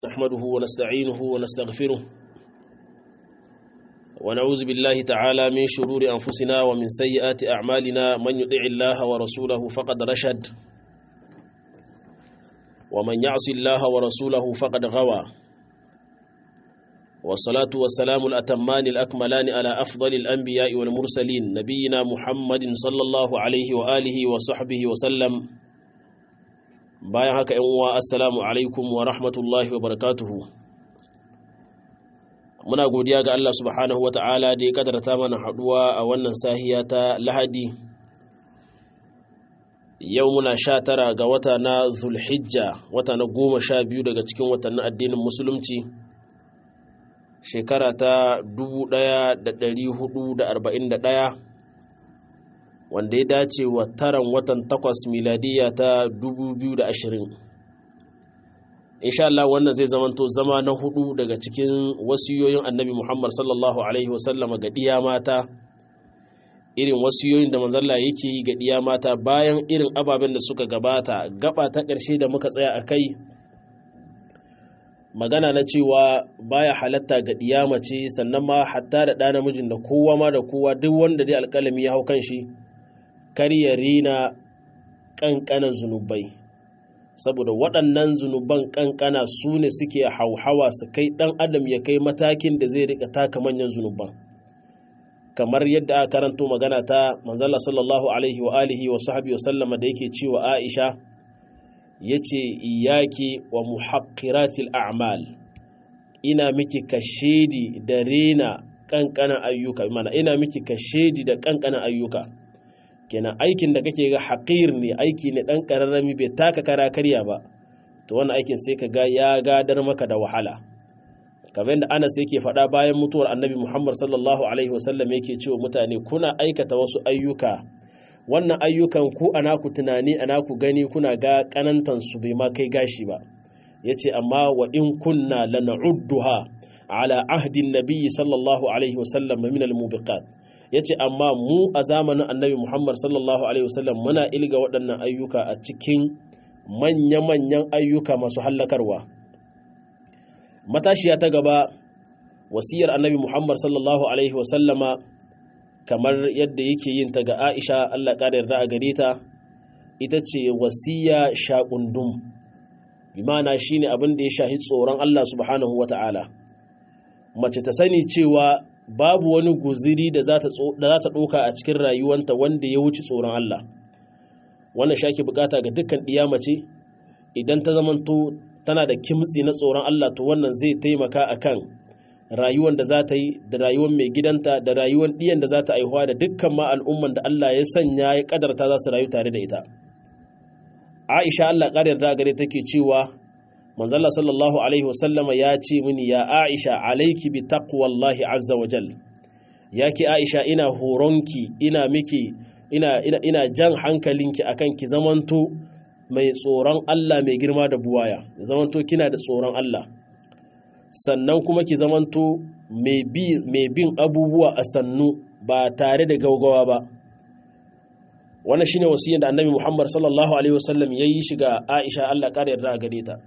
نحمده ونستعينه ونستغفره ونعوذ بالله تعالى من شرور أنفسنا ومن سيئات أعمالنا من يطع الله ورسوله فقد رشد ومن يعص الله ورسوله فقد غوى والصلاة والسلام الأتمان الأكملان على أفضل الأنبياء والمرسلين نبينا محمد صلى الله عليه وآله وصحبه وسلم bayan haka yan uwa assalamu alaikum wa rahmatullahi wa barakatuhu muna godiya ga Allah subhanahu wata'ala da ya kadarta mana haduwa a wannan sahiya ta lahadi yau muna sha tara ga wata na zulhijja wata na goma sha biyu daga cikin watannin addinin musulunci shekara ta 1441 wanda ya dace wa taran watan takwas miladiya ta 2020 insha Allah wannan zai zamanto zama na hudu daga cikin wasiyoyin annabi Muhammad sallallahu alaihi wasallama ga diya mata irin wasiyoyin da manzalla yake yi ga diya mata bayan irin ababen da suka gabata gaba ta ƙarshe da muka tsaya a kai magana na cewa baya halatta ga diya mace sannan ma hatta da ɗa namijin da kowa ma da kowa duk wanda dai alƙalami ya hau kan shi kar ya rina ƙanƙanan zunubai saboda waɗannan zunuban ƙanƙana su ne suke hauhawa su kai ɗan adam ya kai matakin da zai rika taka manyan zunuban kamar yadda aka karanto magana ta manzala sallallahu alaihi wa alihi wa sahbihi wa sallama da yake cewa Aisha yace iyaki wa muhaqqiratil a'mal ina miki kashedi da rena ƙanƙanan ayyuka mana ina miki kashedi da ƙanƙanan ayyuka kenan aikin da kake ga haƙir ne aiki ne ɗan ƙararrami bai taka kara karya ba to wannan aikin sai ka ga ya gadar maka da wahala kamar yadda anas yake faɗa bayan mutuwar annabi muhammad sallallahu alaihi wasallam yake cewa mutane kuna aikata wasu ayyuka wannan ayyukan ku ana ku tunani ana ku gani kuna ga kanantan su bai ma kai gashi ba yace amma wa in kunna lana'udduha ala ahdin nabiyyi sallallahu alaihi wasallam min al-mubiqat ya ce amma mu a zamanin annabi muhammad sallallahu alaihi wasallam muna ilga waɗannan ayyuka a cikin manya-manyan ayyuka masu hallakarwa matashiya ta gaba wasiyar annabi muhammad sallallahu alaihi wasallama kamar yadda yake yin ta ga aisha allah ƙada yarda a gare ta ita ce wasiya shaƙundum bi ma'ana shine abin da ya shahi tsoron allah subhanahu wa ta'ala mace ta sani cewa babu wani guziri da za ta ɗoka a cikin rayuwanta wanda ya wuce tsoron Allah wannan shake bukata ga dukkan mace idan ta zamanto tana da kimtsi na tsoron Allah to wannan zai taimaka akan rayuwar da za ta yi da rayuwar mai gidanta da rayuwar ɗiyan da za ta aihuwa da dukkan ma al'umman da Allah ya sanya ya kadarta za su rayu tare da ita Aisha Allah ƙarar da gare take cewa manzalla sallallahu alaihi wasallama ya ce mini ya aisha alaiki bi taqwallahi azza wa jal ya ki aisha ina horonki ina miki ina, ina, ina jan hankalinki akan ki zamanto mai tsoron Allah mai girma da buwaya zamanto kina da tsoron Allah sannan kuma ki zamanto mai bin abubuwa a sannu ba tare da gaugawa ba wannan shine wasiyar da annabi Muhammad sallallahu alaihi wasallam yayi shiga Aisha Allah ƙara yarda a gare ta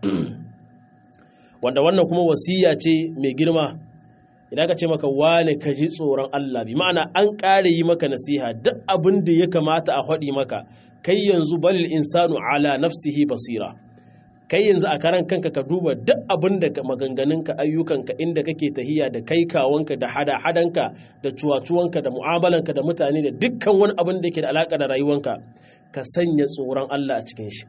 wanda wannan kuma wasiya ce mai girma idan ka ce maka wane ka ji tsoron Allah bi ma'ana an ƙare yi maka nasiha duk abin da ya kamata a faɗi maka kai yanzu balil insanu ala nafsihi basira kai yanzu a karan kanka ka duba duk abin da maganganunka ayyukanka inda kake tahiya da kai kawanka da hada-hadanka da cuwacuwanka da mu'amalanka da mutane da dukkan wani abin da ke da alaƙa da rayuwanka ka sanya tsoron Allah a cikin shi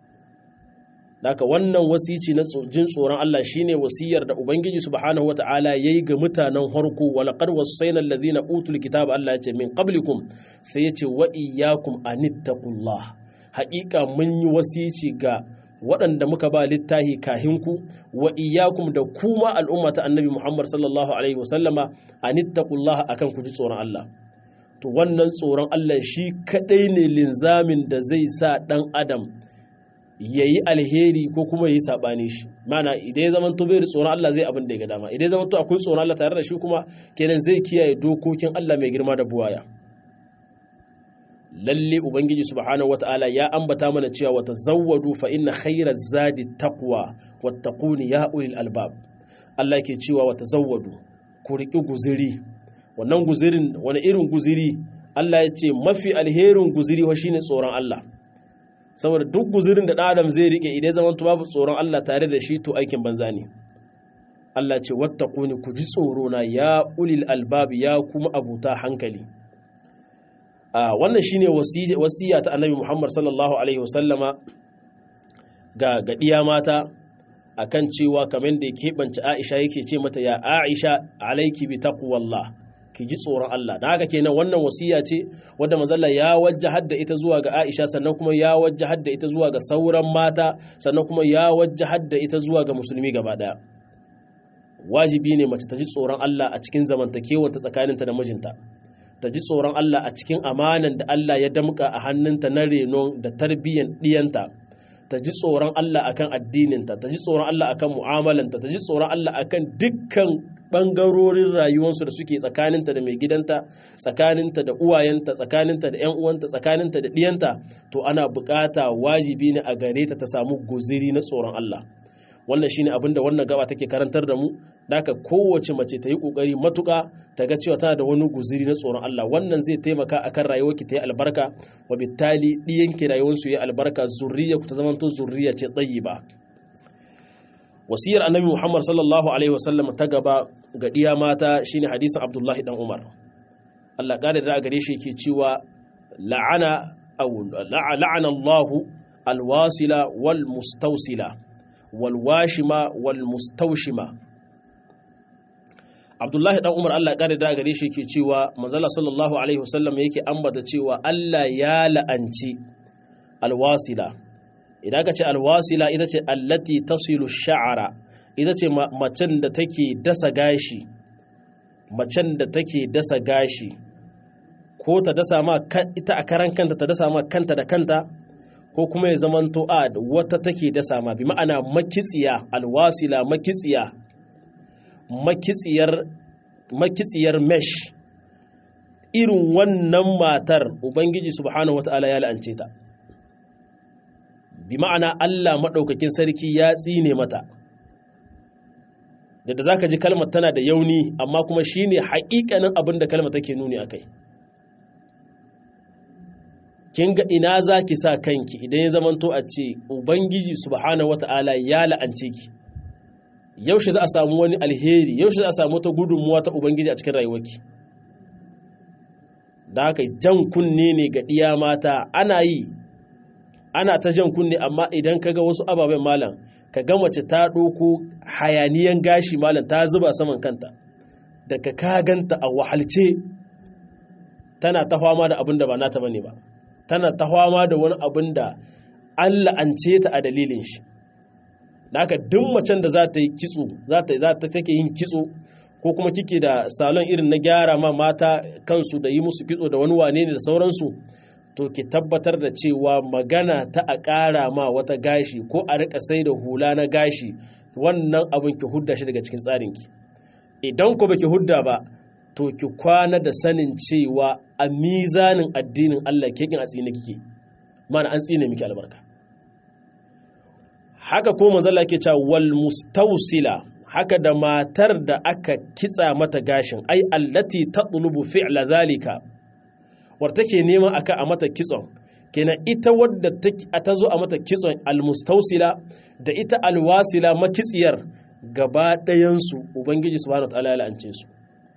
Daka wannan wasici na jin tsoron Allah shine wasiyar da Ubangiji subhanahu wata'ala yayi ga mutanen harko wa laqad wasayna alladhina utul kitaba Allah yace min qablikum sai yace wa iyyakum anittaqullah haƙiƙa mun yi wasici ga waɗanda muka ba littahi kahinku wa iyyakum da kuma al'umma ta annabi Muhammad sallallahu alaihi wasallama anittaqullah akan ku ji tsoron Allah to wannan tsoron Allah shi kadai ne linzamin da zai sa dan adam ya yi alheri ko kuma ya yi saɓani shi mana idan ya zama to bai da tsoron Allah zai abin da ya ga dama idan ya zama to akwai tsoron Allah tare da shi kuma kenan zai kiyaye dokokin Allah mai girma da buwaya lalle ubangiji subhanahu wata'ala ya ambata mana cewa wata zawwadu fa inna khairaz zadi taqwa wattaquni ya ulil albab Allah yake cewa wata zawwadu ku riki guziri wannan guzirin wani irin guziri Allah ya ce mafi alherin guziri wa shine tsoron Allah saboda duk guzirin da ɗan adam zai rike idan zaman babu tsoron Allah tare da shi to aikin banza ne Allah ce wattaquni ku ji tsoro na ya ulil albab ya kuma abuta hankali wannan shine wasiya ta annabi Muhammad sallallahu alaihi wasallama ga gadiya mata akan cewa kamar da ya keɓance Aisha yake ce mata ya Aisha alaiki bi taqwallah ki ji tsoron Allah dan haka kenan wannan wasiya ce wadda manzalla ya wajjahar da ita zuwa ga Aisha sannan kuma ya wajjahar da ita zuwa ga sauran mata sannan kuma ya wajjahar da ita zuwa ga musulmi gaba daya wajibi ne mace ta ji tsoron Allah a cikin zamantakewanta tsakaninta da mijinta ta ji tsoron Allah a cikin amanan da Allah ya damƙa a hannunta na renon da tarbiyyan ɗiyanta ta ji tsoron Allah akan addininta ta ji tsoron Allah akan mu'amalanta ta ji tsoron Allah akan dukkan ɓangarorin rayuwarsu da suke tsakaninta da mai gidanta tsakaninta da uwayenta tsakaninta da 'yan uwanta tsakaninta da ɗiyanta to ana buƙata wajibi ne a gare ta ta samu guziri na tsoron Allah wannan shine abin da wannan gaba take karantar da mu daka kowace mace ta yi kokari matuka ta ga cewa tana da wani guziri na tsoron Allah wannan zai taimaka akan rayuwarki ta yi albarka wa bittali diyanki rayuwarsu ya albarka zurriya ku ta zamanto zurriya ce ba. wasiyar annabi Muhammad sallallahu alaihi wasallam ta gaba ga diya mata shine hadisin Abdullahi dan Umar Allah kare da gare shi yake cewa la'ana aw la'ana Allahu alwasila wal mustawsila walwashima walmustaushima abdullahi dan umar allah kare da gare shi ke cewa manzala sallallahu alaihi wasallam yake ambata cewa allah ya la'anci alwasila idan ka ce alwasila ita ce allati tasilu sha'ara ita ce macen da take dasa gashi macen da take dasa gashi ko ta dasa ma ita a karan kanta ta dasa ma kanta da kanta ko kuma ya zamanto a wata take da sama bi ma'ana makitsiya alwasila makitsiya makitsiyar makitsiyar mesh irin wannan matar ubangiji subhanahu wata'ala ya la'ance ta bi ma'ana Allah maɗaukakin sarki ya tsine mata da za ka ji kalmar tana da yauni amma kuma shine haƙiƙanin abin da kalmar take nuni a kai kin ga ina za ki sa kanki idan ya zamanto a ce ubangiji subhanahu wata'ala ya la'ance ki yaushe za a samu wani alheri yaushe za a samu ta gudunmuwa ta ubangiji a cikin rayuwarki da haka jan kunne ne ga ɗiya mata ana yi ana ta jan kunne amma idan ka ga wasu ababen malam ka ga mace ta ɗauko hayaniyan gashi malam ta zuba saman kanta daga ka ganta a wahalce tana ta fama da abin da ba nata bane ba tana ta fama da wani abin da an la'ance ta a dalilin shi da haka duk macen da za ta yi kitso za ta za ta take yin kitso ko kuma kike da salon irin na gyara ma mata kansu da yi musu kitso da wani wane ne da sauransu to ki tabbatar da cewa magana ta a ƙara ma wata gashi ko a rika sai da hula na gashi wannan abin ki hudda shi daga cikin tsarinki idan ku baki hudda ba to ki kwana da sanin cewa a mizanin addinin Allah ke kin a tsine kike mana an tsine miki albarka haka ko manzala ke cewa wal mustawsila haka da matar da aka kitsa mata gashin ai allati tatlubu fi'la zalika war take neman aka a mata kitson kenan ita wadda ta zo a mata kitson almustausila da ita alwasila makitsiyar gaba ɗayansu ubangiji subhanahu wataala ya la'ance su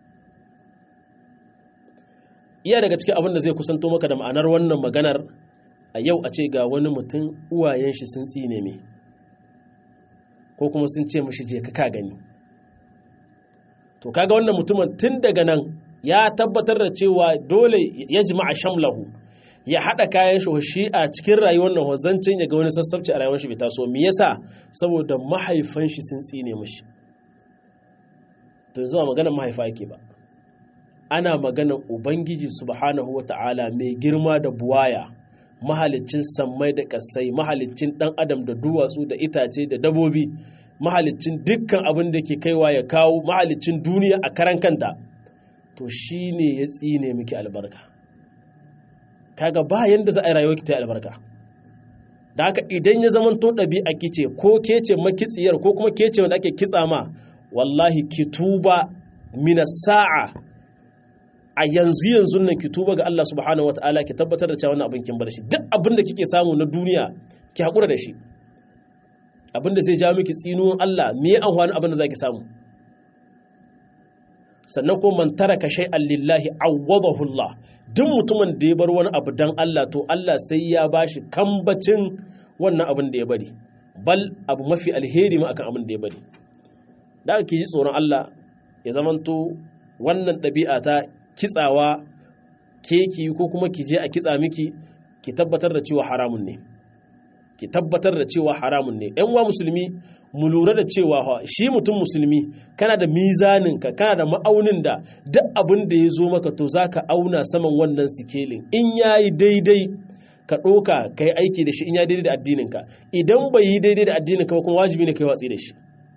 iya daga cikin abin da zai kusanto maka da ma'anar wannan maganar a yau a ce ga wani mutum uwayen shi sun tsine me ko kuma sun ce mashi je ka gani to kaga wannan mutumin tun daga nan ya tabbatar da cewa dole ya jima'a shamlahu ya haɗa kayan shi a cikin rayuwar nan wazancin ya ga wani sassabci a rayuwar shi bai taso me yasa saboda mahaifan shi sun tsine mishi to yanzu magana mahaifa yake ba ana magana ubangiji subhanahu wata'ala mai girma da buwaya mahalicin sammai da kasai mahalicin dan adam da duwatsu da itace da dabobi mahalicin dukkan abin da ke kaiwa ya kawo mahalicin duniya a karan kanta to shi ne ya tsine miki albarka kaga ba yanda za a yi rayuwa ki ta yi albarka da haka idan ya zama to ɗabi'a kice ko ke ce makitsiyar ko kuma ke ce wanda ake kitsa ma wallahi ki tuba mina sa'a a yanzu yanzu nan ki tuba ga Allah subhanahu wataala ki tabbatar da cewa wannan abin kin bar shi duk abin da kike samu na duniya ki hakura da shi abin da zai ja miki tsinuwan Allah me ya amfani abin da zaki samu sannan ko man taraka shay'an lillahi awwadahu Allah duk mutumin da ya bar wani abu dan Allah to Allah sai ya bashi kambacin wannan abin da ya bari bal abu mafi alheri ma akan abin da ya bari da ki ji tsoron Allah ya zamanto wannan ɗabi'a ta kitsawa keki ko kuma ki je a kitsa miki ki tabbatar da cewa haramun ne ki tabbatar da cewa haramun ne yan uwa musulmi mu lura da cewa shi mutum musulmi kana da mizaninka kana da ma'aunin da duk abin da ya zo maka to za ka auna saman wannan sikelin in ya yi daidai ka ɗoka ka yi aiki da shi in ya daidai da addininka idan bai yi daidai da addininka ba kuma wajibi ne ka yi watsi da shi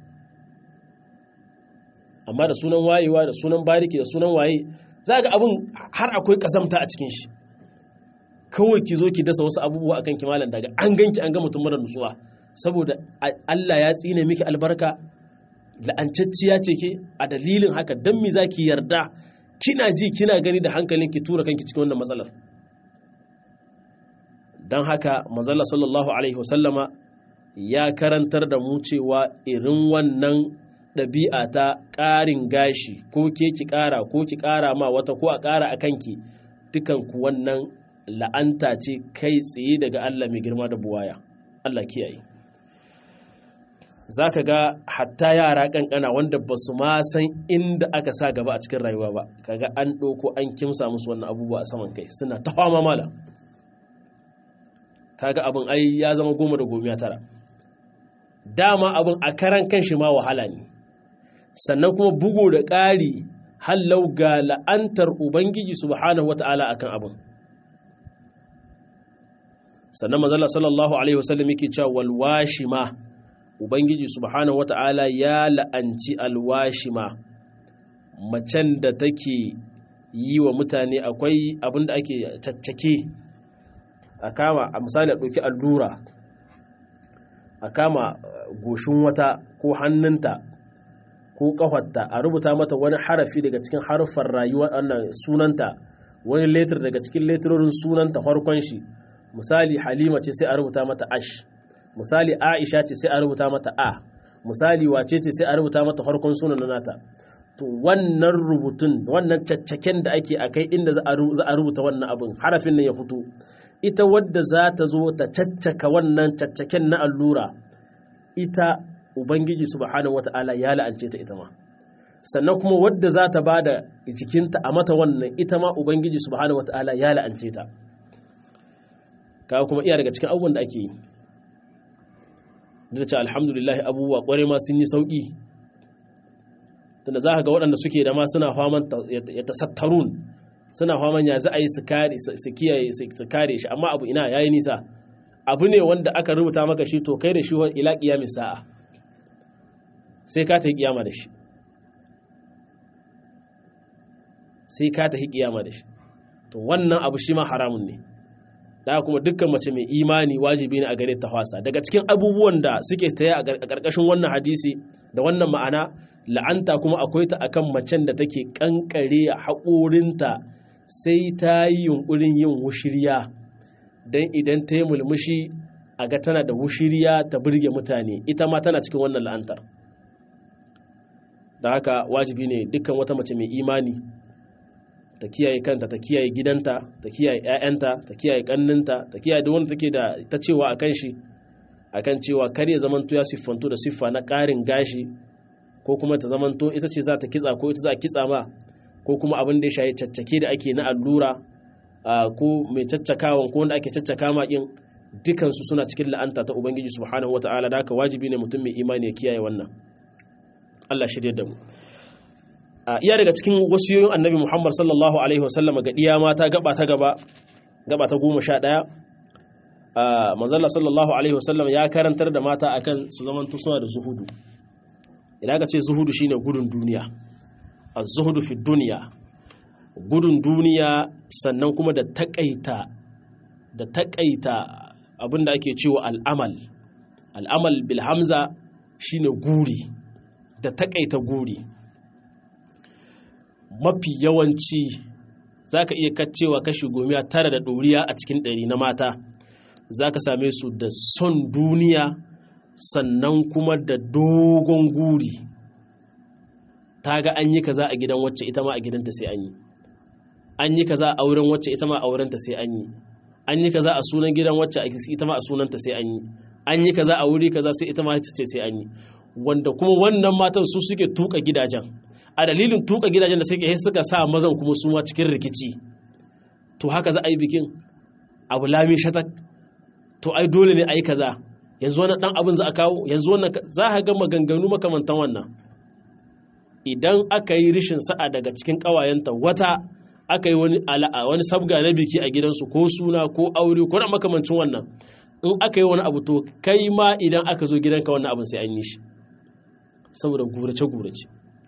amma da sunan wayewa da sunan bariki da sunan waye za ga abin har akwai ƙazamta a cikin shi kawai ki zo ki dasa wasu abubuwa akan kimalan daga an ganki an ga mutum mara nutsuwa saboda Allah ya tsine miki albarka la'ancacciya ce ke a dalilin haka dan me zaki yarda kina ji kina gani da hankalin ki tura kanki cikin wannan matsalar dan haka manzala sallallahu alaihi wasallama ya karantar da mu cewa irin wannan ɗabi'a ta ƙarin gashi ko ke ki ƙara ko ki ƙara ma wata ko a ƙara a kanki dukanku wannan la'anta ce kai tsaye daga Allah mai girma da buwaya Allah kiyaye za ka ga hatta yara kankana wanda ba su ma san inda aka sa gaba a cikin rayuwa ba kaga an ɗauko an kimsa musu wannan abubuwa a saman kai suna ta fama mala kaga abin ai ya zama goma da gomiya tara dama abin a karan kan shi ma wahala ne sannan kuma bugu da ƙari hallau ga la'antar ubangiji subhanahu wata'ala akan abin sannan manzala sallallahu alaihi wasallam yake cewa walwashima ubangiji subhanahu wata'ala ya la'anci alwashima macen da take yi wa mutane akwai abin da ake caccake a kama a misali a ɗauki allura a kama goshin wata ko hannunta ko ƙafarta a rubuta mata wani harafi daga cikin harfar rayuwa wannan sunanta wani letter daga cikin letirorin sunanta farkon shi misali halima ce sai a rubuta mata ash misali aisha ce sai a rubuta mata a misali wace ce sai a rubuta mata farkon sunan nata to wannan rubutun wannan caccaken da ake a kai inda za a rubuta wannan abin harafin nan ya fito ita wadda za ta zo ta caccaka wannan caccaken na allura ita ubangiji subhanahu wata'ala ya la'ance ta ita ma sannan kuma wadda za ta ba da jikinta a mata wannan ita ma ubangiji subhanahu wata'ala ya la'ance ta kawo kuma iya daga cikin abubuwan da ake yi da ce alhamdulillah abubuwa kware ma sun yi sauƙi tunda za ka ga waɗanda suke da ma suna faman ya tasattarun suna faman ya za a yi su kiyaye su kare shi amma abu ina yayi nisa abu ne wanda aka rubuta maka shi to kai da shi ila kiyami sa'a sai ka ta yi kiyama da shi sai ka ta yi kiyama da shi to wannan abu shi ma haramun ne da kuma dukkan mace mai imani wajibi ne a gare ta fasa daga cikin abubuwan da suke taya a ƙarƙashin wannan hadisi da wannan ma'ana la'anta kuma akwai ta akan macen da take kankare haƙorinta sai ta yi yunƙurin yin wushiriya don idan ta yi mulmushi a ga tana da wushiriya ta birge mutane ita ma tana cikin wannan la'antar da haka wajibi ne dukkan wata mace mai imani ta kiyaye kanta ta kiyaye gidanta ta kiyaye 'ya'yanta ta kiyaye kanninta ta kiyaye duk wanda take da ta cewa akan shi akan cewa kar ya zamanto ya siffanto da siffa na ƙarin gashi ko kuma ta zamanto ita ce za ta kitsa ko ita za a kitsa ma ko kuma abin da ya shayi caccake da ake na allura ko mai caccakawan ko wanda ake caccaka ma kin dukansu suna cikin la'anta ta ubangiji subhanahu wataala da haka wajibi ne mutum mai imani ya kiyaye wannan Allah shirye da mu iya daga cikin wasiyoyin annabi Muhammad sallallahu alaihi wasallam ga diya mata gaba ta gaba gaba ta goma sha ɗaya manzala sallallahu alaihi wasallam ya karantar da mata akan su zaman suna da zuhudu idan ka ce zuhudu shine gudun duniya az-zuhudu fi duniya gudun duniya sannan kuma da takaita da taƙaita abin da ake cewa al'amal al'amal bilhamza shine guri da taƙaita guri mafi yawanci za ka iya kacewa kashi gomiya tara da ɗoriya a cikin ɗari na mata za ka same su da son duniya sannan kuma da dogon guri ta ga an yi kaza a gidan wacce ita ma a gidanta sai an yi an yi kaza a auren wacce ita ma a aurenta sai an yi an yi kaza a sunan gidan wacce ita ma a sunanta sai an yi an yi kaza a wuri kaza sai ita ma ita ce sai an yi wanda kuma wannan matan su suke tuka gidajen a dalilin tuka gidajen da suke suka sa mazan kuma su ma cikin rikici to haka za a yi bikin abu lami shatak to ai dole ne a yi kaza yanzu wannan dan abin za a kawo yanzu wannan za a ga maganganu makamantan wannan idan aka yi rishin sa'a daga cikin ƙawayenta wata aka yi wani ala'a wani sabga na biki a gidansu ko suna ko aure ko na makamancin wannan in aka yi wani abu to kai ma idan aka zo gidanka wannan abin sai an yi shi saboda gurace-gurace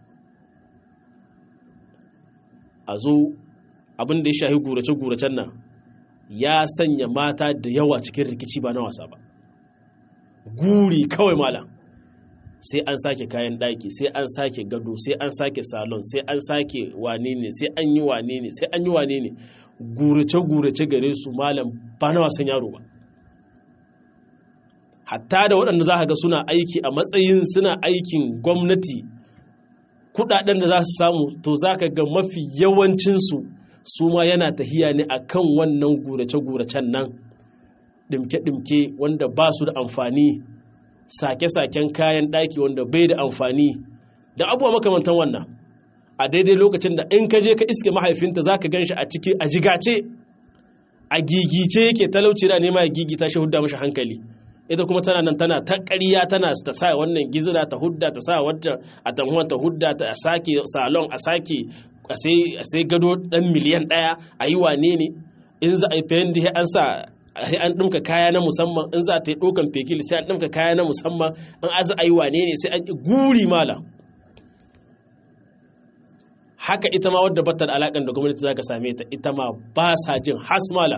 a zo abin da ya shahi gurace-guracen nan ya sanya mata da yawa cikin rikici ba na wasa ba guri kawai malam sai an sake kayan ɗaki sai an sake gado sai an sake salon sai an sake wane ne sai an yi wane ne sai an yi wane ne gurace-gurace gare su malam ba na wasan yaro ba hatta da waɗanda za ga suna aiki a matsayin suna aikin gwamnati kuɗaɗen da za su samu to za ka ga mafi yawancinsu su ma yana tahiya ne a kan wannan gurace-guracen nan ɗimke-ɗimke wanda ba su da amfani sake-saken kayan ɗaki wanda bai da amfani da abubuwa makamantan wannan a daidai lokacin da in ka je ka iske mahaifinta za ka gan shi a ciki a jigace a gigice yake talauci da nema ya gigita shi hudda mashi hankali ita kuma tana nan tana ta ƙarya tana ta sa wannan gizira ta hudda ta sa wacce a tanhuwan ta hudda ta a sake salon a sake a sai gado ɗan miliyan ɗaya a yi wane ne in za a yi fayin da an sa sai an ɗumka kaya na musamman in za ta yi ɗaukan fekil sai an ɗumka kaya na musamman in aza a yi wane ne sai an guri mala haka ita ma wadda batta da alaƙar da gwamnati za ka same ta ita ma ba sa jin has mala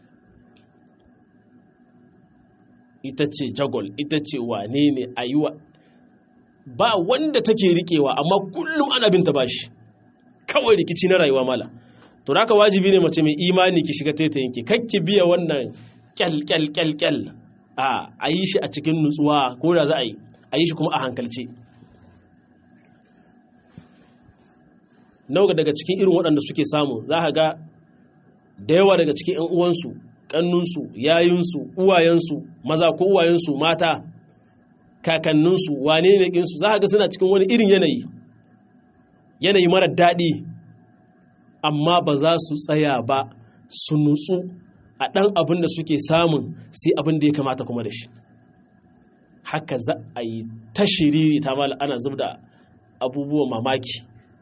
ita ce jagol ita ce wane ne a yi wa ba wanda take riƙewa amma kullum ana binta bashi kawai rikici na rayuwa mala to haka wajibi ne mace mai imani ki shiga taitayinki kakki biya wannan kyal kyal kyal kyal a a yi shi a cikin nutsuwa ko da za a yi a yi shi kuma a hankalce nawa daga cikin irin waɗanda suke samu za ka ga da yawa daga cikin 'yan uwansu ƙannunsu yayinsu uwayensu maza ko uwayensu mata kakanninsu wane ne ƙinsu za ka ga suna cikin wani irin yanayi yanayi mara daɗi amma ba za su tsaya ba su nutsu a ɗan abin da suke samun sai abin da ya kamata kuma da shi haka za a yi ta shiriri ta mala ana zub da abubuwan mamaki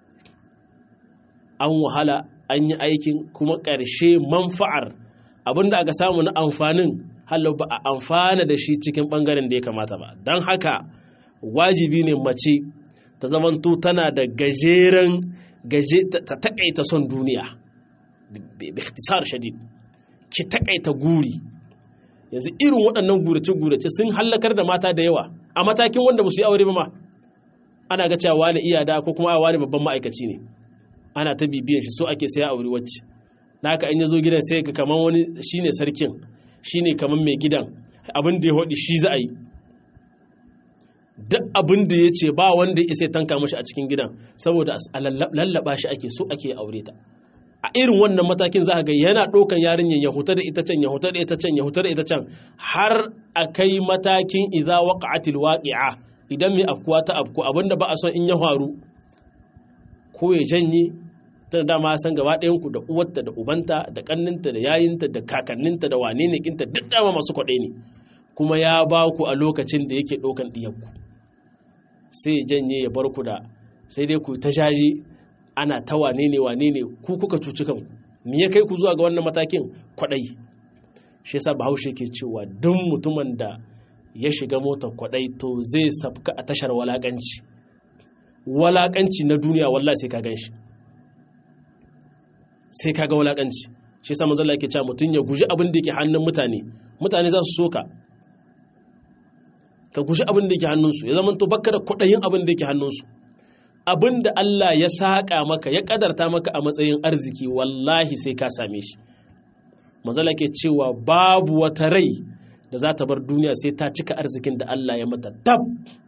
an wahala an yi aikin kuma ƙarshe manfa'ar abin da aka samu na amfanin halau ba a amfana da shi cikin ɓangaren da ya kamata ba don haka wajibi ne mace ta zamanto tana da gajeren gaje ta takaita son duniya bi ikhtisar shadid ki takaita guri yanzu irin waɗannan gurace-gurace sun hallakar da mata da yawa a matakin wanda ba su yi aure ba ma ana ga cewa wani iyada ko kuma wani babban ma'aikaci ne ana ta bibiyan shi so ake sai aure wacce naka in ya zo gidan sai ka kaman wani shine sarkin shine kaman mai gidan abin da ya haɗi shi za a yi duk abin da ya ce ba wanda ya sai tanka mashi a cikin gidan saboda a lallaba shi ake so ake aure ta a irin wannan matakin za ga yana ɗaukan yarinyar ya huta da ita can ya huta da ita can ya huta da ita can har a kai matakin idza waqa'atil waqi'a idan mai afkuwa ta afku abinda ba a son in ya faru ko ya janye ta dama san gaba ɗayan ku da uwarta da ubanta da kanninta da yayinta da kakanninta da wane ne kinta duk dama masu kwaɗai ne kuma ya ba ku a lokacin da yake ɗaukan ɗiyarku sai janye ya bar ku da sai dai ku ta jaji ana ta wane ne wane ne ku kuka cuci kanku me ya kai ku zuwa ga wannan matakin kwaɗai shi yasa bahaushe ke cewa duk mutumin da ya shiga motar kwaɗai to zai sabka a tashar walakanci walakanci na duniya wallahi sai ka gan shi sai ka ga walakanci shi yasa manzo Allah yake cewa mutum ya guji abin da yake hannun mutane mutane za su soka ka guji abin da yake hannunsu ya zama to bakka da kudayin abin da yake hannunsu abin da Allah ya saƙa maka ya ƙadarta maka a matsayin arziki wallahi sai ka same shi manzala ke cewa babu wata rai da za ta bar duniya sai ta cika arzikin da Allah ya mata tab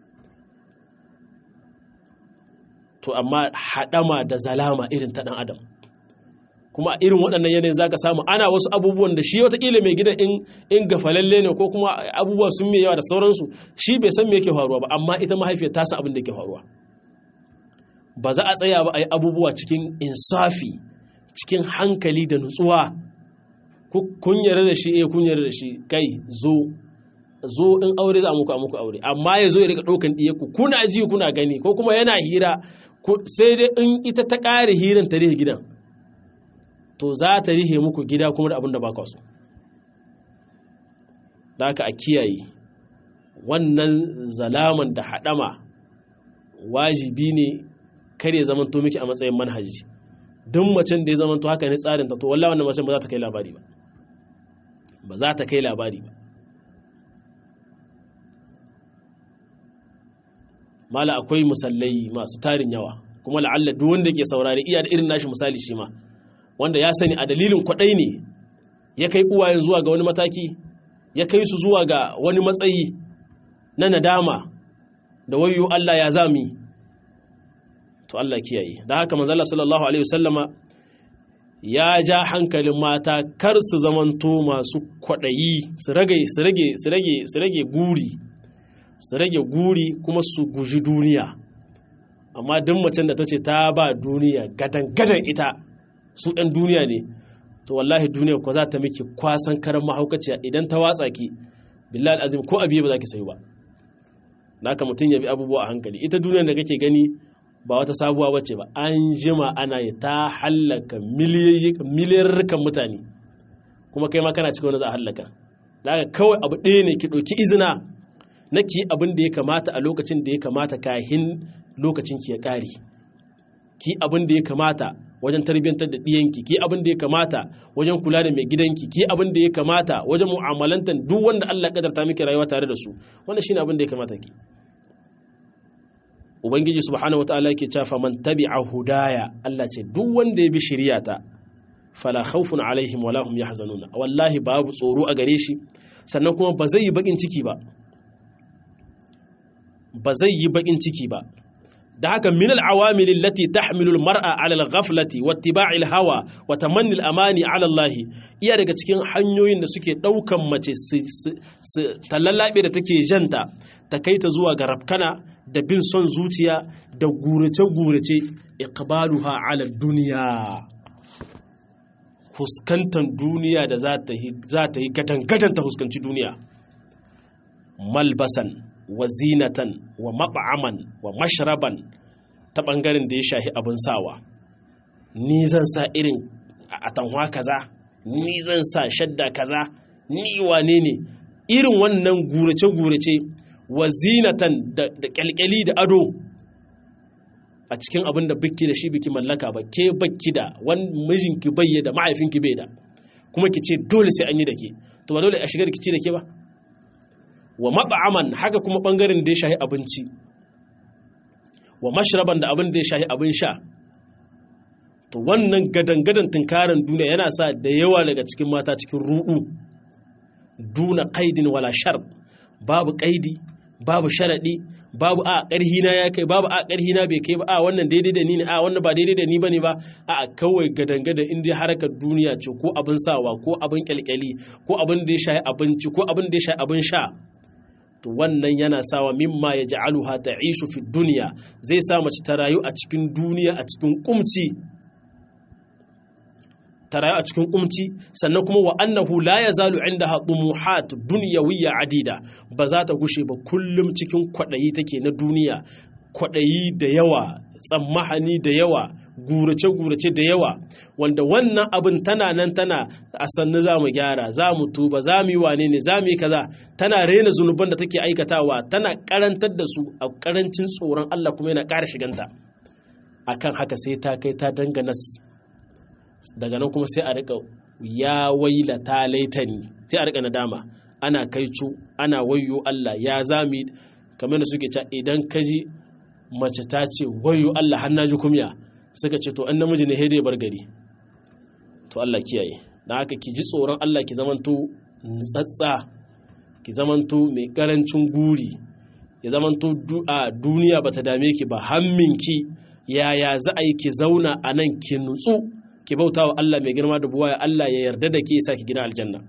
to amma haɗama da zalama irin ta ɗan adam kuma irin waɗannan yanayin za ka samu ana wasu abubuwan da shi watakila mai gidan in gafalalle ne ko kuma abubuwa sun mai yawa da sauransu shi bai san me yake faruwa ba amma ita mahaifiyar ta san abin da yake faruwa ba za a tsaya ba a yi abubuwa cikin insafi cikin hankali da nutsuwa kun yarda da shi eh kun yarda da shi kai zo zo in aure za a muku a muku aure amma ya zo ya rika ɗaukan ɗiyaku kuna ji kuna gani ko kuma yana hira sai dai in ita ta ƙare hirin ta rihe gidan to za ta rihe muku gida kuma da abin da ba ka so da haka a kiyaye wannan zalaman da haɗama wajibi ne kar ya zama to miki a matsayin manhaji duk macen da ya zama to haka ne tsarin ta to wallahi wannan macen ba za ta kai labari ba ba za ta kai labari ba mala akwai musallai masu tarin yawa kuma la'alla duk wanda ke saurari iya da irin nashi misali shi ma wanda ya sani a dalilin kwaɗai ne ya kai uwayen zuwa ga wani mataki ya kai su zuwa ga wani matsayi na nadama da wayo Allah ya zami to Allah kiyaye da haka manzala sallallahu alaihi wasallama ya ja hankalin mata kar su zamanto masu kwaɗayi su rage su rage su rage su rage guri su rage guri kuma su guji duniya amma duk macen da ta ce ta ba duniya gadan-gadan ita su ɗan duniya ne to wallahi duniya ko za ta miki kwasan karan mahaukaciya idan ta watsa ki billahi azim ko abiye ba za ki sayi ba naka mutum ya bi abubuwa a hankali ita duniyar da kake gani ba wata sabuwa bace ba an jima ana yi ta hallaka miliyarrukan mutane kuma kai ma kana cikin wani za a hallaka da kawai abu ɗaya ne ki ɗauki izina na ki abin da ya kamata a lokacin da ya kamata kahin lokacin ki ya ƙare ki abin da ya kamata wajen tarbiyyantar da ɗiyanki ki abin da ya kamata wajen kula da mai gidanki ki abin da ya kamata wajen mu'amalantar duk wanda Allah kadarta miki rayuwa tare da su wannan shine abin da ya kamata ki ubangiji subhanahu wataala yake cewa man tabi'a hudaya Allah ce duk wanda ya bi shari'ata fala khawfun alaihim wala hum yahzanuna wallahi babu tsoro a gare shi sannan kuma ba zai yi bakin ciki ba ba zai yi bakin ciki ba da haka min al'awamil allati tahmilu al-mar'a 'ala al-ghaflati wa ittiba'il hawa wa tamanni al-amani 'ala Allah iya daga cikin hanyoyin da suke daukan mace su talallabe da take janta ta kai ta zuwa ga rafkana da bin son zuciya da gurace gurace iqbaluha 'ala dunya huskantan duniya da za ta yi za ta yi gadan gadan ta huskanci duniya malbasan wa zinatan wa mat'aman wa mashraban ta ɓangaren da ya shahi abin sawa ni zan sa irin atanwa kaza ni zan sa shadda kaza ni wane ne irin wannan gurace-gurace wa zinatan da kyalkyali da ado a cikin abin da biki da shi biki mallaka ba ke baki da wani mijinki bayye da mahaifinki bai da kuma ki ce dole sai an yi da ke to ba dole a shiga da ki ce da ke ba wa mat'aman haka kuma bangaren da ya shahi abinci wa mashraban da abin da ya shahi abin sha to wannan gadan-gadan tunkarin duniya yana sa da yawa daga cikin mata cikin ruɗu duna qaidin wala shar babu qaidi babu sharadi babu a ƙarhi na ya kai babu a ƙarhi na bai kai ba a wannan daidai da ni ne a wannan ba daidai da ni bane ba a kawai gadan-gadan in dai harkar duniya ce ko abin sawa ko abin kyalkyali ko abin da ya shahi abinci ko abin da ya shahi abin sha to wannan yana sawa mimma ya ja'aluha ta'ishu fi duniya zai sa mace ta rayu a cikin duniya a cikin kumci ta rayu a cikin kumci sannan kuma wa annahu la yazalu indaha tumuhat dunyawiyya adida ba za ta gushe ba kullum cikin kwadayi take na duniya kwadayi da yawa tsammahani da yawa gurace-gurace da yawa wanda wannan abin tana nan tana a sannu za mu gyara za mu tuba za mu yi wane ne za mu yi kaza tana rena zunuban da take aikatawa tana karantar da su a karancin tsoron Allah kuma yana ƙara shiganta akan haka sai ta kai ta dangana daga nan kuma sai a rika ya wailata laitani sai a rika nadama ana kaicu ana wayo Allah ya zami kamar da suke cewa idan ka ji mace ta ce wayo Allah har naji kumya suka ce to an namiji ne dai bar gari to Allah kiyaye dan haka ki ji tsoron Allah ki zamanto nutsatsa ki zamanto mai karancin guri ya zamanto a duniya bata dame ki ba hamminki yaya za a yi ki zauna a nan ki nutsu ki bauta wa Allah mai girma da buwaya Allah ya yarda da ke sa ki gina aljanna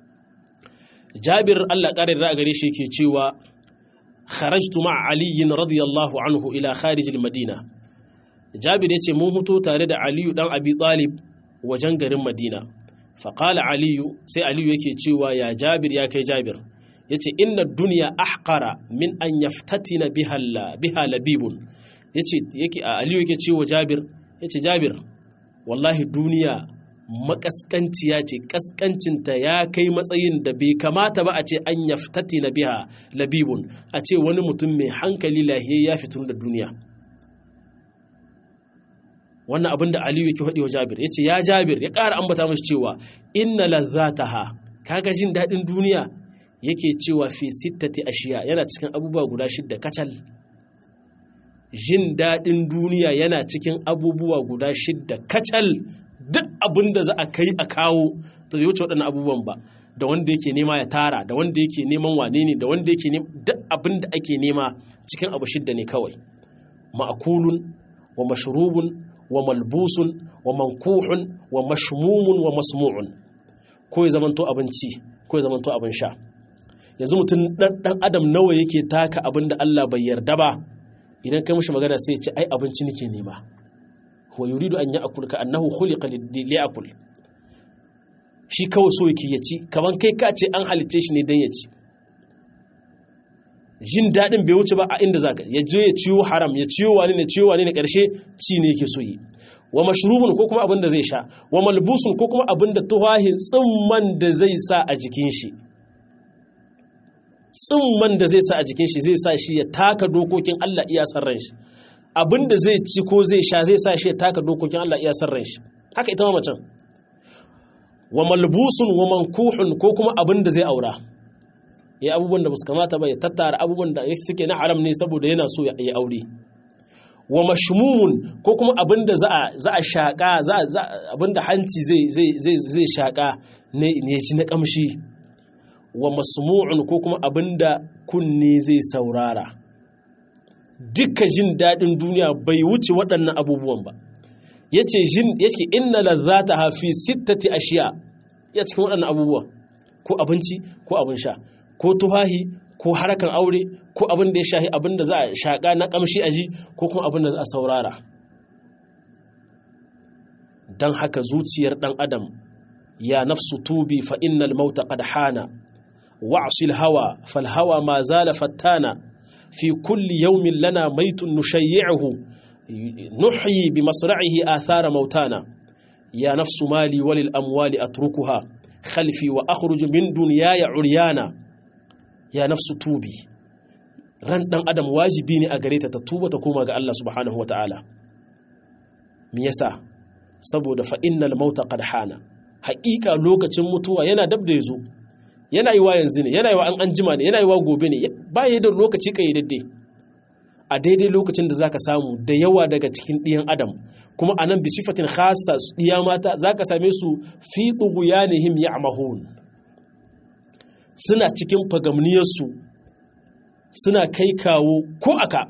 Jabir Allah ƙara da gare shi ke cewa kharajtu ma'a Ali radiyallahu anhu ila kharij madina Jabir yace mun huto tare da Aliyu dan Abi Talib wajen garin Madina fa qala Aliyu sai Aliyu yake cewa ya Jabir ya kai Jabir yace inna dunya ahqara min an yaftatina biha biha labibun yace yake Aliyu yake cewa Jabir yace Jabir wallahi duniya makaskanciya ce kaskancinta ya kai matsayin da bai kamata ba a ce an yaftati na biha labibun a ce wani mutum mai hankali lahiya ya fitun da duniya wannan abin da aliyu yake faɗi wa jabir ya ce ya jabir ya ƙara ambata mashi cewa inna lazzataha kaga jin daɗin duniya yake cewa fi sittati ashiya yana cikin abubuwa guda shidda kacal jin daɗin duniya yana cikin abubuwa guda shidda kacal duk abin da za a kai a kawo to bai wuce waɗannan abubuwan ba da wanda yake nema ya tara da wanda yake neman wane ne da wanda yake nema duk abin da ake nema cikin abu shidda ne kawai ma'akulun wa mashrubun wa malbusun wa mankuhun wa mashmumun wa masmu'un ko ya zamanto abinci ko ya zamanto abin sha yanzu mutum dan adam nawa yake taka abin da Allah bai yarda ba idan kai mishi magana sai ya ce ai abinci nake nema wa yuridu an ya'kul ka annahu khuliqa li'akul shi kawai so yake ya ci kaman kai ka ce an halitte shi ne dan ya ci jin daɗin bai wuce ba a inda zaka ya je ya ciwo haram ya ciwo wani ne ciwo wani ne ƙarshe ci ne yake so yi wa mashrubun ko kuma abin da zai sha wa malbusun ko kuma abin da tuhahin tsimman da zai sa a jikin shi tsimman da zai sa a jikin shi zai sa shi ya taka dokokin Allah iya san ran shi abin da zai ci ko zai sha zai sa shi ya taka dokokin Allah iya san ran shi haka ita ma macen wa malbusun wa mankuhun ko kuma abin da zai aura ya abubuwan da ba su kamata ba ya tattara abubuwan da suke na haram ne saboda yana so ya yi aure wa mashmumun ko kuma abin da za a shaƙa abin da hanci zai shaƙa ne ji na ƙamshi wa masmu'un ko kuma abin da kunne zai saurara duka jin daɗin duniya bai wuce waɗannan abubuwan ba ya ce yake inna lazzata hafi sittati ashiya ya cikin waɗannan abubuwa ko abinci ko abin sha ko tuhahi ko harkan aure ko abin da ya shahi abin da za a shaƙa na ƙamshi a ji ko kuma abin da za a saurara don haka zuciyar ɗan adam ya nafsu tubi fa innal mauta qad hana wa'sil hawa fal hawa ma zala fattana fi kulli yawmin lana maitun nushayyi'uhu nuhyi bi masra'ihi athara mautana ya nafsu mali walil amwali atrukuha khalfi wa akhruju min dunyaya uryana ya nafsu tubi ran dan adam wajibi ne a gare ta ta tuba ta koma ga Allah subhanahu wataala me yasa saboda fa innal mauta qad hana haƙiƙa lokacin mutuwa yana dab da yazo yana yi wa yanzu ne yana yi wa an anjima ne yana yi wa gobe ne ba ya da lokaci kayyadadde a daidai lokacin da zaka samu da yawa daga cikin ɗiyan adam kuma a nan bisifatin khasa ɗiya mata zaka same su fi ɗuguyanihim ya'mahun suna cikin fagamniyarsu suna kai kawo ko aka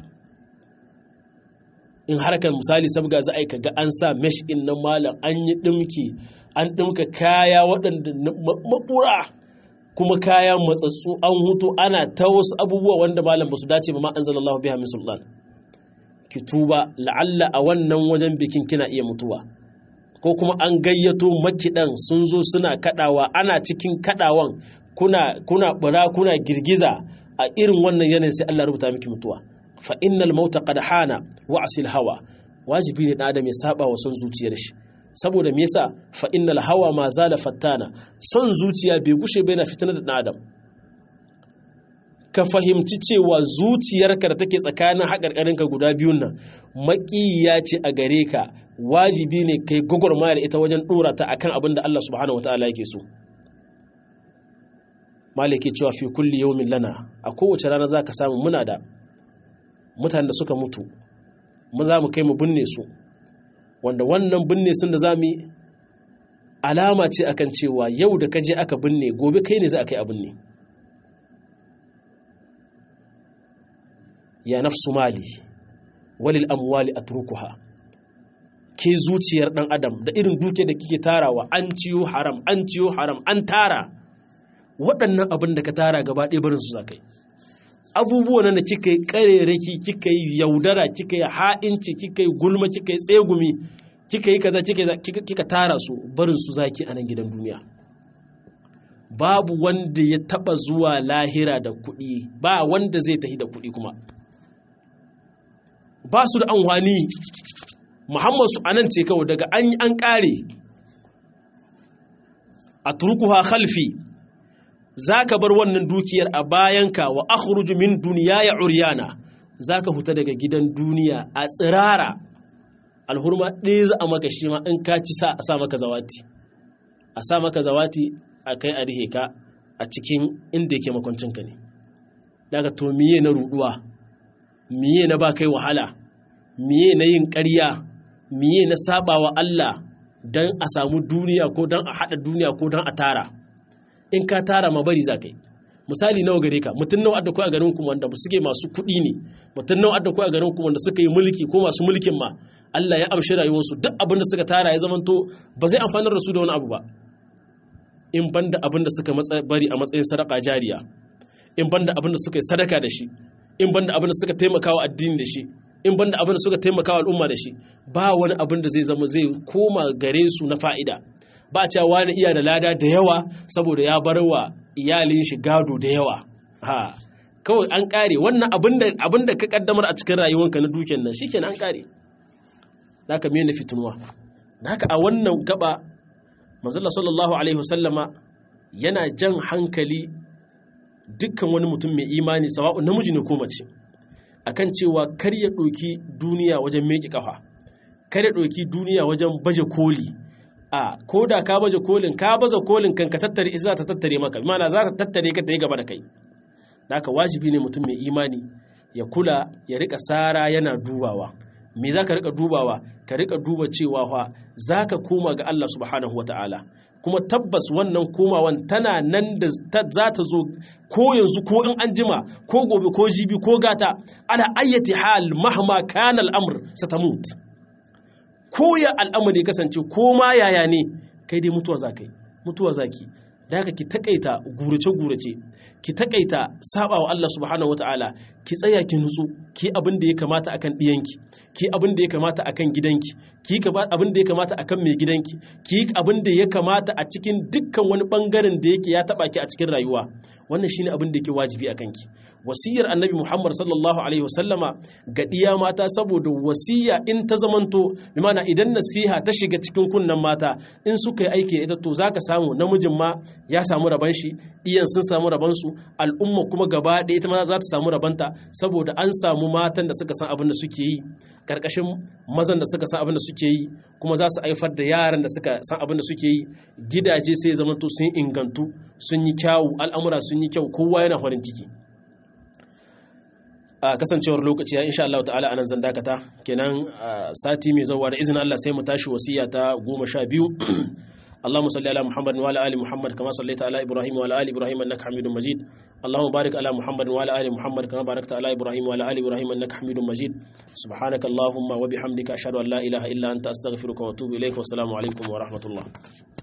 in harkar misali sabga za a yi kaga an sa mesh in na malam an yi ɗimki an ɗimka kaya waɗanda maɓura kuma kaya matsatsu an hutu ana ta wasu abubuwa wanda malam ba su dace ba ma an zala Allah biya min sultan ki tuba la'alla a wannan wajen bikin kina iya mutuwa ko kuma an gayyato makiɗan sun zo suna kaɗawa ana cikin kaɗawan kuna kuna bura kuna girgiza a irin wannan yanayin sai Allah rubuta miki mutuwa fa innal mauta qad hana wa asil hawa wajibi ne dan adam ya saba wa son zuciyar shi saboda me yasa fa innal hawa ma zala fattana son zuciya bai gushe bai na fitinar da dan adam ka fahimci cewa zuciyarka da take tsakanin haƙarƙarinka guda biyun nan maƙiya ce a gare ka wajibi ne kai gwagwarmaya da ita wajen dora ta akan abin da Allah subhanahu wataala yake so maliki cewa fi kulli yawmin lana a kowace rana zaka samu muna da mutanen da suka mutu mu za mu kai mu binne su wanda wannan binne sun da za mu alama ce akan cewa yau da ka je aka binne gobe kai ne za a kai a binne ya nafsu mali walil amwali atrukuha ke zuciyar dan adam da irin duke da kike tarawa an ciyo haram an ciyo haram an tara waɗannan abin da ka tara gaba ɗaya barin su zakai abubuwan da kika yi ƙarerake kika yi yaudara kika yi ha'inci kika yi gulma kika yi tsegumi kika yi kaza kika tara su barin su zaki a nan gidan duniya babu wanda ya taba zuwa lahira da kuɗi ba wanda zai tafi da kuɗi kuma ba su da anwani muhammad su anan ce kawai daga an an ƙare a turkuha khalfi za ka bar wannan dukiyar a bayanka wa akhruju min duniya ya uryana za ka huta daga gidan duniya a tsirara alhurma ɗaya za a maka shi ma in ka ci sa a sa maka zawati a sa maka zawati a kai a rihe ka a cikin inda yake makwancinka ne daga to miye na ruduwa miye na ba kai wahala miye na yin ƙarya miye na sabawa Allah don a samu duniya ko don a haɗa duniya ko don a tara in ka tara ma bari za ka yi misali nawa gare ka mutum nawa adda ko a garin ku wanda suke masu kuɗi ne mutum nawa adda ko a garin ku wanda suka yi mulki ko masu mulkin ma Allah ya amshi rayuwarsu duk abin da suka tara ya zamanto ba zai amfanar da su da wani abu ba in banda abin da suka bari a matsayin sadaka jariya in banda abin da suka yi sadaka da shi in banda abin da suka taimaka wa addini da shi in banda abin da suka taimaka wa al'umma da shi ba wani abin da zai zama zai koma gare su na fa'ida ba cewa wani iya da lada da yawa saboda ya bar wa iyalin shi gado da yawa ha kawai an kare wannan abin da ka kaddamar a cikin rayuwanka na dukiyar nan shikenan an kare naka mene fitinuwa naka a wannan gaba manzala sallallahu alaihi wasallama yana jan hankali dukkan wani mutum mai imani sawa'u namiji ne ko mace akan cewa kar ya ɗauki duniya wajen meki kafa kar ya ɗauki duniya wajen baje koli a ko da ka baje kolin ka baza kolin kan ka tattare za ta tattare maka mana za ta tattare ka ta yi gaba da kai haka wajibi ne mutum mai imani ya kula ya rika sara yana dubawa me za ka rika dubawa ka rika duba cewa fa za ka koma ga Allah subhanahu wa ta'ala kuma tabbas wannan komawan tana nan da za ta zo ko yanzu ko in an jima ko gobe ko jibi ko gata ala ayyati hal mahma kana al'amr satamut ko ya al'amari kasance ko ma yaya ne kai dai mutuwa za kai mutuwa za ki da haka ki takaita gurace-gurace ki takaita saba wa Allah subhanahu wataala ki tsaya ki nutsu ki abin da ya kamata akan diyanki ki abin da ya kamata akan gidanki ki abin da ya kamata akan mai gidanki ki abin da ya kamata a cikin dukkan wani bangaren da yake ya taba ki a cikin rayuwa wannan shine abin da yake wajibi akan ki wasiyar annabi Muhammad sallallahu alaihi wasallama ga diya mata saboda wasiya in ta zamanto bi mana idan nasiha ta shiga cikin kunnan mata in suka yi aiki ita to zaka samu namijin ma ya samu raban shi iyan sun samu raban su al'umma kuma gaba ɗaya ita ma za ta samu rabanta saboda an samu matan da suka san abin da suke yi karkashin mazan da suka san abin da suke yi kuma za su haifar da yaran da suka san abin da suke yi gidaje sai zamanto sun ingantu sun yi kyawu al'amura sun yi kyau kowa yana farin ciki a kasancewar lokaci ya insha Allah ta'ala anan zan dakata kenan sati mai zuwa da izinin Allah sai mu tashi wasiya ta goma sha biyu اللهم صل على محمد وعلى ال محمد كما صليت على ابراهيم وعلى ال ابراهيم انك حميد مجيد اللهم بارك على محمد وعلى ال محمد كما باركت على ابراهيم وعلى ال ابراهيم انك حميد مجيد سبحانك اللهم وبحمدك اشهد ان لا اله الا انت استغفرك واتوب اليك والسلام عليكم ورحمه الله